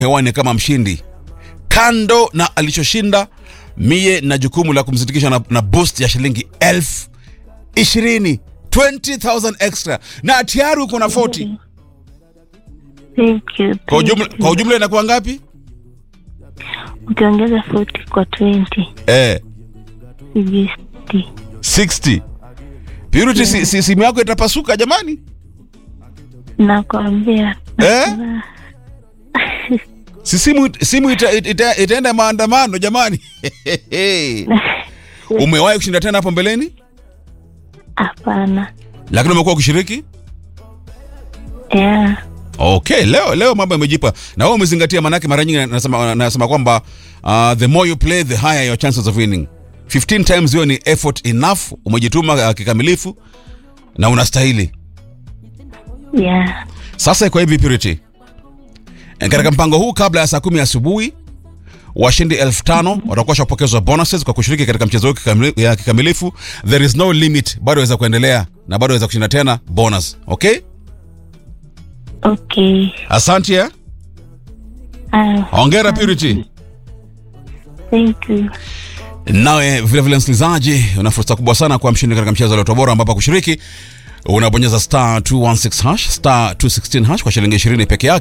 hewani kama mshindi. Kando na alichoshinda, mie na jukumu la kumsindikisha na, na boost ya shilingi elfu ishirini 20,000 extra na tayari uko na 40 Thank you. kwa thank ujumla, you. kwa ujumla inakuwa ngapi? Ukiongeza 40 kwa 20 Eh, sijui 60. 60 Purity, si, si, simu yako itapasuka jamani Nakwambia. eh? si simu, simu ita, ita, itaenda maandamano jamani umewahi kushinda tena hapo mbeleni Hapana. lakini umekuwa ukishiriki Yeah. okay leo leo mambo yamejipa na wewe umezingatia manake mara nyingi nasema, nasema kwamba uh, the more you play the higher your chances of winning 15 times hiyo ni effort enough umejituma uh, kikamilifu na unastahili Yeah. sasa iko hivi purity Eh, katika mpango huu kabla ya saa kumi asubuhi washindi elfu tano watakuwa shapokezwa bonuses kwa kushiriki katika mchezo huu kikamili- ya kikamilifu there is no limit bado waweza kuendelea na bado waweza kushinda tena bonus okay Okay. asante ya Ah, hongera purity thank you. nawe vilevile msikilizaji una fursa kubwa sana kuwa mshindi katika mchezo wa Lotto Bora ambapo kushiriki unabonyeza star 216 hash star 216 hash kwa shilingi 20 peke yake